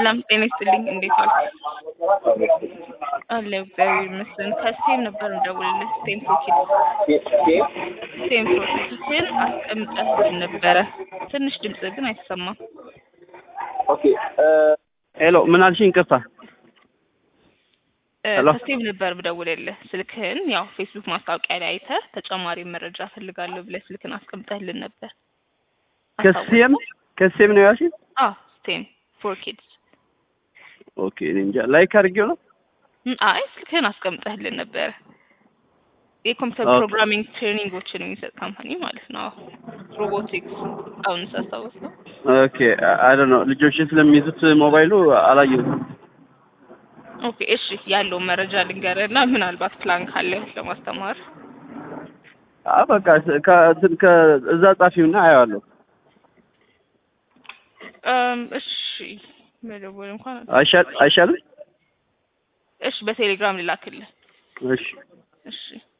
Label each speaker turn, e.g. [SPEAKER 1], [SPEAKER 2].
[SPEAKER 1] ሰላም ጤና ይስጥልኝ። እንዴት ዋልክ? አለሁ እግዚአብሔር ይመስገን። ከስቴም ነበር እንደውልልህ ስቴም ፕሮኪድ ስቴም ፕሮኪድን አስቀምጠህልን ነበረ። ትንሽ ድምጽ ግን አይሰማም።
[SPEAKER 2] ኦኬ ሄሎ፣ ምን አልሽኝ? ይቅርታ።
[SPEAKER 1] እ፣
[SPEAKER 2] ሄሎ።
[SPEAKER 1] ከስቴም ነበር ብደውልልህ ስልክህን ያው ፌስቡክ ማስታወቂያ ላይ አይተህ ተጨማሪ መረጃ ፈልጋለሁ ብለህ ስልክን አስቀምጠህልን ነበር።
[SPEAKER 2] ከሴም ከሴም ነው ያልሽኝ?
[SPEAKER 1] አዎ ስቴም ፎር ኪድስ
[SPEAKER 2] ኦኬ፣ እኔ እንጃ ላይክ አድርጌው ነው።
[SPEAKER 1] ም፣ አይ ስልክህን አስቀምጠህልን ነበረ። የኮምፒውተር
[SPEAKER 2] ኦኬ።
[SPEAKER 1] ፕሮግራሚንግ ትሬኒንጎችን የሚሰጥ ካምፓኒ ማለት ነው። ሮቦቲክስ አሁን ሳስታውስ ነው።
[SPEAKER 2] ኦኬ አይ ዶንት ኖ ልጆችን ስለሚይዙት ሞባይሉ አላየሁትም።
[SPEAKER 1] ኦኬ እሺ፣ ያለውን መረጃ ልንገርህና ምናልባት ፕላን ካለ ለማስተማር
[SPEAKER 2] አ በቃ ከ- ከእዛ ጻፊውና አየዋለሁ።
[SPEAKER 1] እም፣ እሺ መደወል እንኳን
[SPEAKER 2] አይሻል አይሻልም?
[SPEAKER 1] እሺ፣ በቴሌግራም ልላክልህ።
[SPEAKER 2] እሺ
[SPEAKER 1] እሺ